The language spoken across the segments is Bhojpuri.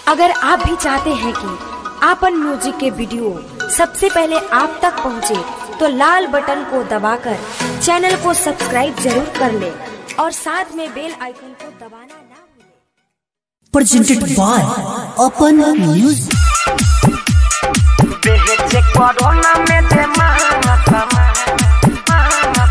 अगर आप भी चाहते हैं कि आपन म्यूजिक के वीडियो सबसे पहले आप तक पहुंचे, तो लाल बटन को दबाकर चैनल को सब्सक्राइब जरूर कर ले और साथ में बेल आइकन को दबाना ना भूलें। presented by Open Music. बेचे कोरोना में दे मांगा मांगा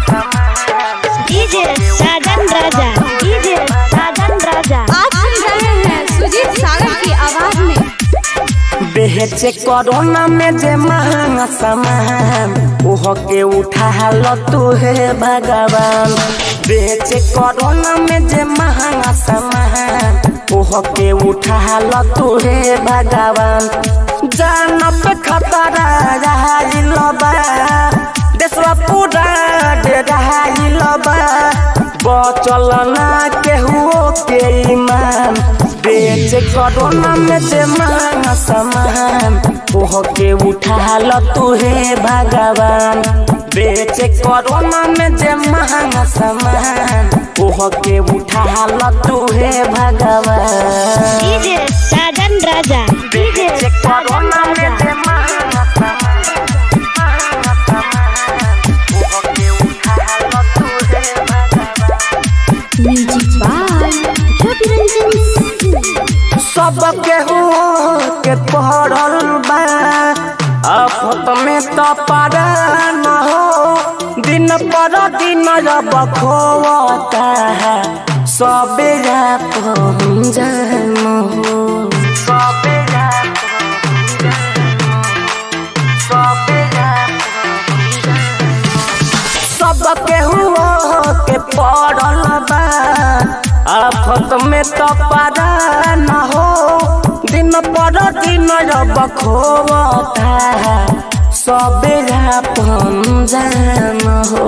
डीजे साजन राजा डीजे साजन राजा आप सुन रहे हैं सुजीत सागर की आवाज में बेचे कोरोना में जे महंगा सामान ओह के उठा लो तू है भगवान बेचे कोरोना में जे महंगा सामान ओह के उठा लो तू है भगवान जान पे खतरा रहाइल बा देशवा पूरा डराइल बा बचल ना केहू के ईमान बेच कोरोना में जे महंगा सामान ओह के उठा लो तू हे भगवान बेच कोरोना में जे महंगा सामान ओह के उठा लो तू हे भगवान डीजे साजन राजा डीजे बेच कोरोना में जे महंगा सामान महंगा सामान ओह के उठा लो तू हे भगवान म्यूजिक बाय रवि रंजन सब केहू के पढ़ल बा आफत में तो पारा न हो दिन पर दिन रब खोता है सबे रात हम जान हो सबे रात हम जान हो। सबे रात हम जान हो। सब केहू के पड़ल बा आफत में तो पारा न हो दिन पर दिन रब खोता सबेरा पम जान हो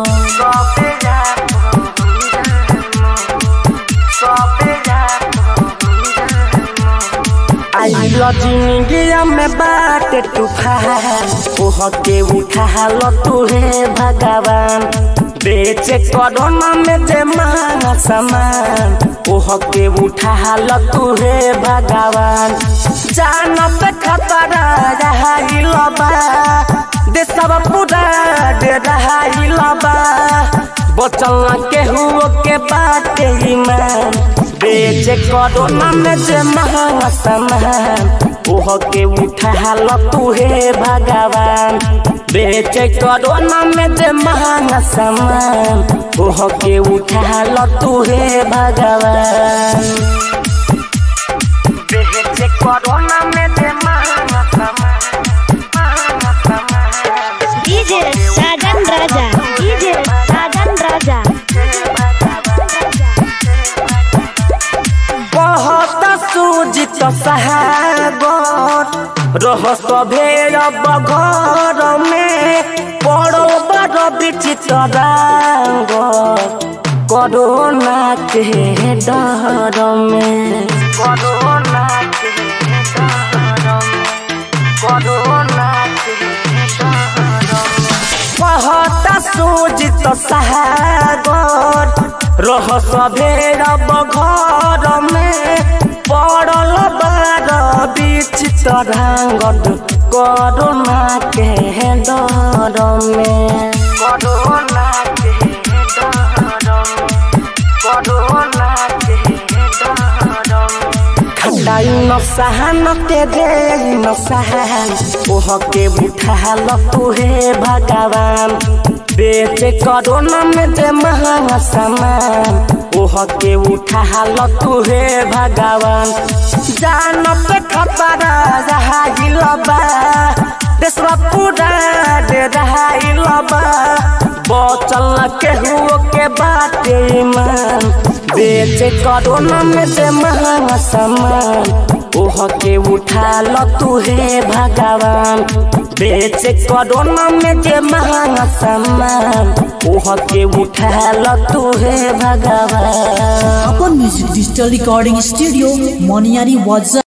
सबेरा पम जान हो। सबेरा पम जान हो। आइल जिंदगिया में बाट तूफान ओह के उठा लो तू हे भगवान बेचे कोरोना में जे मांगा सामान ओह के उठा लो तू हे भगवान जान पे खतरा रहाइल बा देशवा पूरा डराइल बा बचल ना केहू के बाटे ईमान बेचे कोरोना में जे महंगा सामान ओह के उठा लो तू हे भगवान बेचे कोरोना में जे महंगा सामान ओह के उठा लो तू हे भगवान बेचे कोरोना में जे महंगा सामान महंगा सामान डीजे साजन राजा डीजे साजन राजा बहुत सूजित सहागर रह सभेर बघर में पड़ो बड़ विचित्र रंग कोरोना के डर में कोरोना के डर में कोरोना के डर में कहता सूजित सागर रह सभेर बघर में पड़ल बार विचित्र रंग कोरोना के डर में कोरोना के डर में कोरोना के डर में खटाई न सहन के दे न सहन ओह के उठा लो तू हे भगवान बेचे कोरोना में जे महंगा सामान ओह के उठा लो तू हे भगवान जान पे खतरा रहाइल बा देशवा पूरा डराइल बा बचल न केहू के बाटे ईमान बेचे कोरोना में जे महंगा सामान ओह के उठा लो तू हे भगवान बेचे कोरोना में जे महंगा सामान ओह के उठा लो तू हे भगवान Open Music Digital Recording Studio, Moniari Waza.